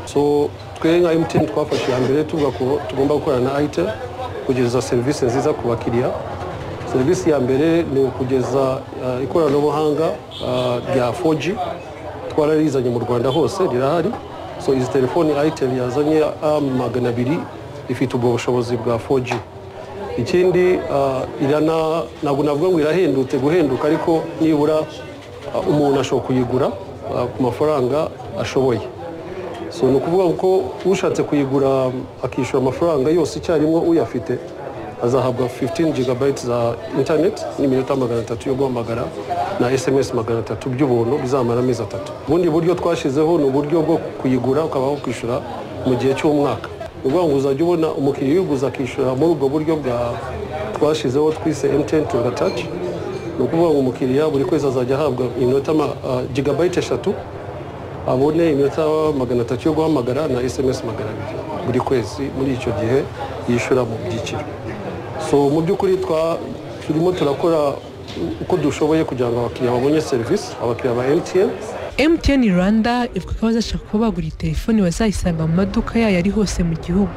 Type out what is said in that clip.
so twe nka emutiyeni twafashe iya mbere tuvuga ko tugomba gukorana na ayitel kugeza serivisi nziza ku bakiriya serivisi ya mbere ni ukugeza ah, ikoranabuhanga ah, rya 4G twararizanye mu rwanda hose rirahari so izi telefoni ayitel yazanye a magana abiri ifite ubwo bushobozi bwa 4G ikindi ah, irana ntabwo navuga ngo irahendutse guhenduka ariko nibura ah, umuntu ashobora kuyigura ah, ku mafaranga ashoboye so ni ukuvuga ko ushatse kuyigura akishyura amafaranga yose icyarimwe uyafite azahabwa 15 gb za internet n'iminota magana atatu yo guhamagara na sms magana atatu by'ubuntu bizamara amezi atatu ubundi buryo twashyizeho ni uburyo bwo kuyigura ukaba wakwishyura mu gihe cy'umwaka ni ukuvuga ngo uzajya ubona umukiriya uyiguze akishyura muri ubwo buryo bwa twashyizeho twise mtn to the touch ni ukuvuga ngo umukiriya buri kwezi azajya ahabwa iminota ma- ah, gigabyte eshatu abone iminota magana atatu yo guhamagara na sms magana abiri buri kwezi muri icyo gihe yishyura mu byiciro so mu by'ukuri twa- turimo turakora uko dushoboye kugira ngo abakiriya babone serivisi abakiriya ba mtn MTN Rwanda ivuga ko bazashaka kuba bagura iyi telefoni bazayisanga mu maduka yayo ari hose mu gihugu